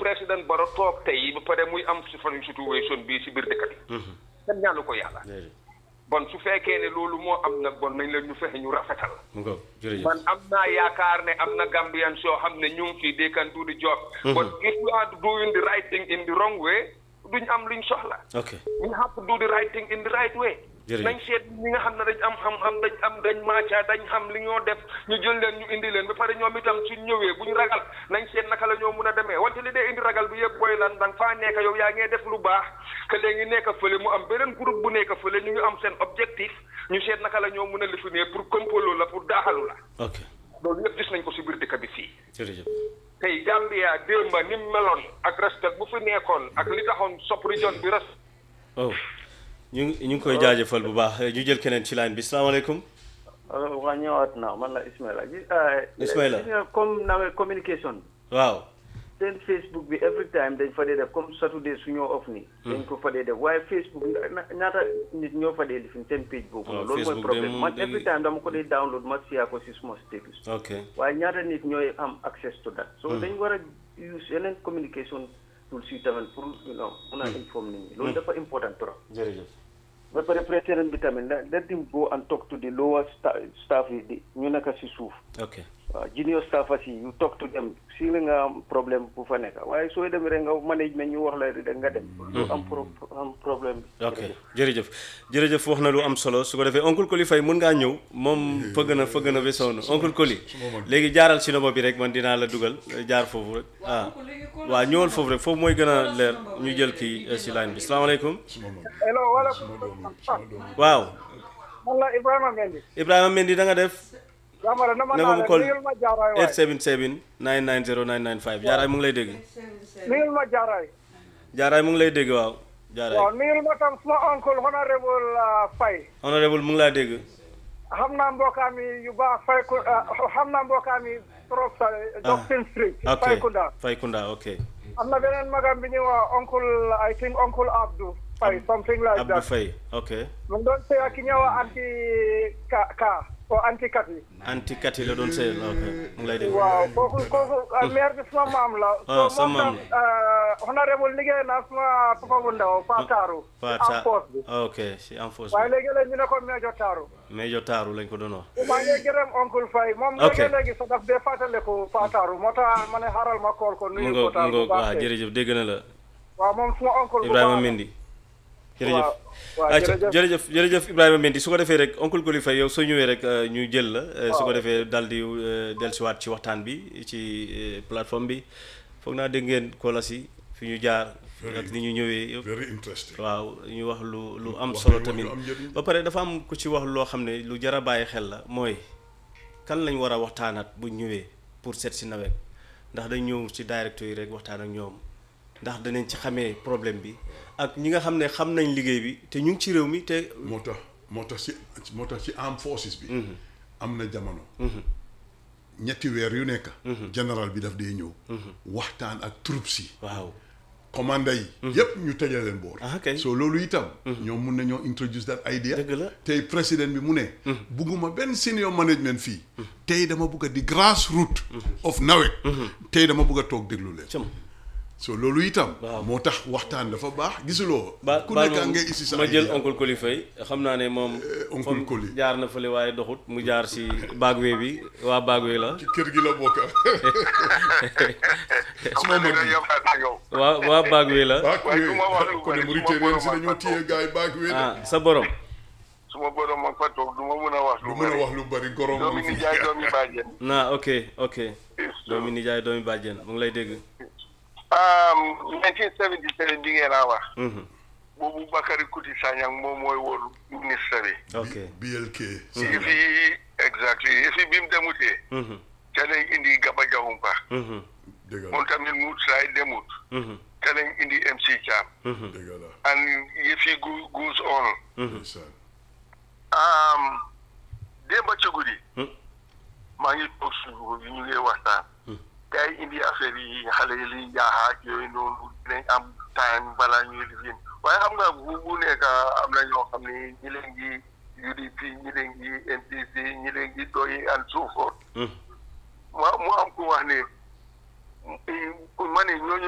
président Barrow toog tey ba pare muy am si fan situation bii si biir dëkk bi kenn ñaanu ko yàlla bon su fekkee ne loolu moo am nag bon nañ la ñu fexe ñu rafetal mu ngoog jërëjëf man am naa yaakaar ne am na Gambian soo xam ne ñu ngi fii they can do the job but if you are doing the right thing in the wrong way duñ am luñ soxla ok we have to do the right thing in the right way Jërëjëf. nañ seet ñi nga xam ne dañ am xam-xam dañ am dañ maaca dañ xam li ñoo def ñu jël leen ñu indi leen ba pare ñoom itam suñ ñëwee buñ ragal nañ seet naka la ñoo mun a demee wante li dee indi ragal bi yëpp booy lan danga faa nekk yow yaa ngee def lu baax que léegi nekk fële mu am beneen groupe bu nekk fële ñu ngi am seen objectif ñu seet naka la ñoo mun a lifinee pour kompolo la pour daaxalu la ok loolu yëpp gis nañ ko si biir dëkk bi fii jërëjëf tey Gambia démba ni mu meloon ak respect bu fi nekkoon ak li taxoon sop region bi res oh ñu ngi ñu ngi koy jaajëfal bu baax ñu jël keneen ci line bi salaamaaleykum alors waa ñëwaat naa man la Ismaila gi Ismaila. gis nga comme nawet communication waaw seen Facebook bi every time dañ fa dee def comme Saturday su ñoo off nii dañ ko fa dee def waaye Facebook na- ñaata nit ñoo fa dee lifin seen page boobu Waaw, noonu loolu mooy Facebook de problème moom man dañuy- every time dama ko dee download ma siyaa ko si suma status ok waaye ñaata nit ñooy am access to that so dañ war a use yeneen communication tools yi tamit pour you know mun a inform nit ñi loolu dafa important trop jërëjëf ba pare président bi tamit let let him go and talk to the lower sta- staff yi di ñu nekk si suuf ok waaw junior staffers yi you talk to them si la nga am problème bu fa nekk waaye sooy dem rek nga management ñu wax la rek nga dem du am pro am problème bi ok jërëjëf jërëjëf wax na lu am solo su ko defee oncle Koli Faye mun ngaa ñëw moom fëgg na fëgg na ba sonn oncle Koli léegi jaaral si nomo bi rek man dinaa la dugal jaar foofu rek ah waaw ñëwal foofu rek foofu mooy gën a leer ñu jël kii eh, si line bi salaamaaleykum hello wala waaw man la Ibrahima Mendy Ibrahima Mendy da nga def Jamara nama ne naa ma la call nuyul ma jaaraay waay 877 990 995 jaaraay mu ngi lay dégg nuyul ma jaaraay jaaraay mu ngi lay dégg waaw jaaraay waaw nuyul ma tam suma oncle honorable uh, Faye honorable mu ngi laa dégg xam naa mbokkaam yi yu baax Faye ku xam naa mbokkaam yi trop sa Doctrine Street ok Faye Kunda Faye Kunda ok am na beneen magam bi ñuy wax oncle I think uncle Abdou Faye something like Abdou that Faye ok mu ngi doon sëy ak ki ñëw anti ka ka o anti kat yi anti kati la doon sëyal ok mu ngi lay dégg waaw kooku kooku uh, maire bi suma maam la Ah, so sa moom maam tam uh, honorable liggéey na suma papa bu ndaw Pa Taaru Pata en force bi ok si en force waaye bi léegi léegi ñu ne ko Mejo Taaru Mejo Taaru lañ ko doon wax maa ngi gërëm oncle Faye moom Ok. léegi léegi sax daf dee fàttaliku Pa Taaru moo tax ma ne xaaral ma kool ko mu nuyu ngoog ko taal mu bu ngoog baax waaw tey. jërëjëf dégg na la waaw moom suma oncle bu Ibrahima baax la. Mendy jërëjëf waaw waaw ayca jërëjëf. jërëjëf jërëjëf Ibrahima Mendy su ko defee rek oncle Koli Faye yow soo ñëwee rek euh, ñu jël la euh, su ko defee dal di euh, dellusiwaat ci waxtaan bi ci euh, plateforme bi foog naa dégg ngeen kolas yi fi ñu jaar ak ni ñu ñëwee yëpp very interesting waaw ñu wax lu lu am Wax solo lu- tamit lu am njëriñ. ba pare dafa am ku ci wax loo xam ne lu jar a bàyyi xel la mooy kan lañ war a waxtaanaat bu ñëwee pour seet si nawet ndax dañ ñëw ci directeur yi rek waxtaan ak ñoom ndax danañ ci xamee problème bi ak ñi nga xam ne xam nañ liggéey bi te ñu ngi ci réew mi te moo tax moo tax ci moo tax ci armed forces bi am na jamono ñetti weer yu nekk général bi daf dee ñëw waxtaan ak troupes yi waaw commanda yi yépp ñu tëjee leen boor Ah, ok. so loolu itam ñoom mun nañoo introduce that idea Dëgg la. tey président bi mu ne bugguma benn senior management fii tey dama bugg a di grassroot of nawet tey dama bugg a toog déglu leen cëm so loolu itam Waaw. moo tax waxtaan dafa baax gisuloo ba ku baal nekk ma ngay isi sa ma jël idea. oncle Koli Faye xam naa ne moom oncle fam Koli. jaar na fële waaye doxut mu jaar si baagwee bi waa baagwee la ci kër gi la bokk suma mag bi waa waa baagwee la baak waaye wee du ma wax lu ko ne bari, Mauritanie su si ma dañoo téye gars yi baak wee ah sa borom su ma borom ma fa toog du ma mën a wax lu lu mën a bari wax lu bari gorom doomi mu ni fi jaay doomi bàjjen naa ok ok doomi nijaay doomi bàjjen mu ngi lay dégg um 1977 bi ngeen a wax Mhm. boobu Bakary Kuti Sanyang moom mooy woon ministre bi ok BLK yi fi exactly yi fi bi mu demutee Mhm. te lañ indi Gaba Jahumpa Mhm. dëgg la moom tamit mu saay demut Mhm. te lañ indi MC Cham Mhm. dëgg la and yi fi gu goes on Mhm. ndeysaan um démba ci guddi Hmm. maa ngi toog suuf bi ñu ngi waxtaan gars yi indi affaire yi xale yi liy jaaxaat yooyu noonu dinañ am time balaa ñuy lifin waaye xam nga bu bu nekk am na ñoo xam ne ñi leen ngi UDP ñi leen ngi NPP ñi leen ngi doy and so forth Mhm. mu mu am ku wax ne ma ne ñooñu